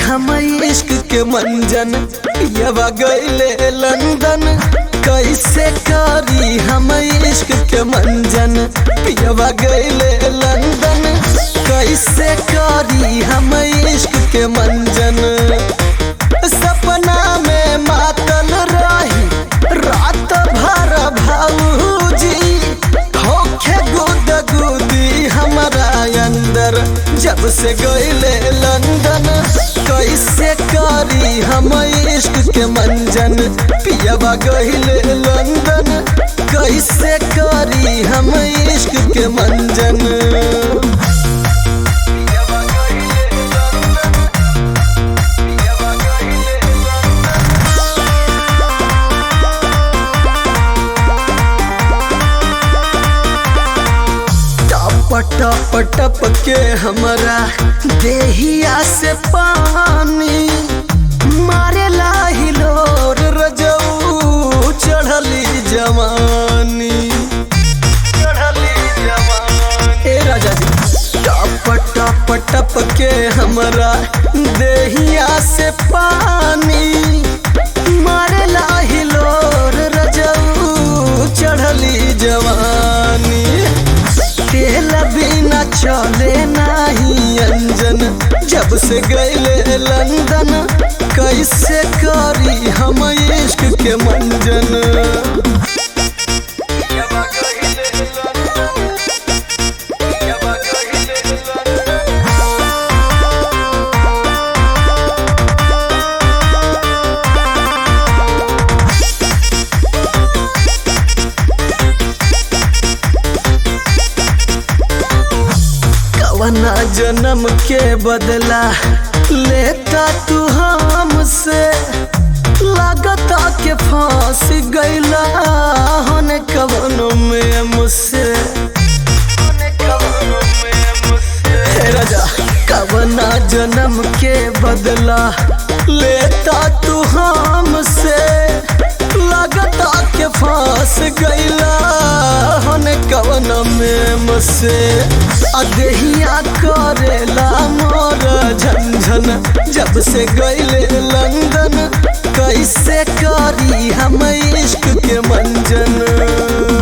हम इश्क के मंजन पियवा गईले लंदन कैसे करी हम इश्क के मंजन पियवा गईले लंदन कैसे करी हम इश्क के मंजन सपना में मातल रही रात भर भाऊजी होखे गुद गुदी हमारा अंदर जब से गईले लंदन कैसे करी हम इश्क के मंजन पियवा गईले लंदन कैसे करी हम इश्क के मंजन टप टप टप के हमरा देहिया से पानी मारे हिलोर रजऊ चढ़ली जवानी चढ़ली जवानी ए राजा जी टप टप टप के हमरा देहिया से पानी मारे हिलोर रजऊ चढ़ली जवानी तेल बिना चले नाही अंजन जब से गईले लंदन कैसे करी हम इश्क के मंजन कवना जन्म के बदला लेता तू हमसे लागता के फांस गईला होने कवनों में मुझसे हे राजा कवना जन्म के बदला लेता तू हमसे लागता के फांस गईला होने कवन में मुझसे अदहिया करेला मोर झंझन जब से गईले लंदन कैसे करी हम इश्क के मंजन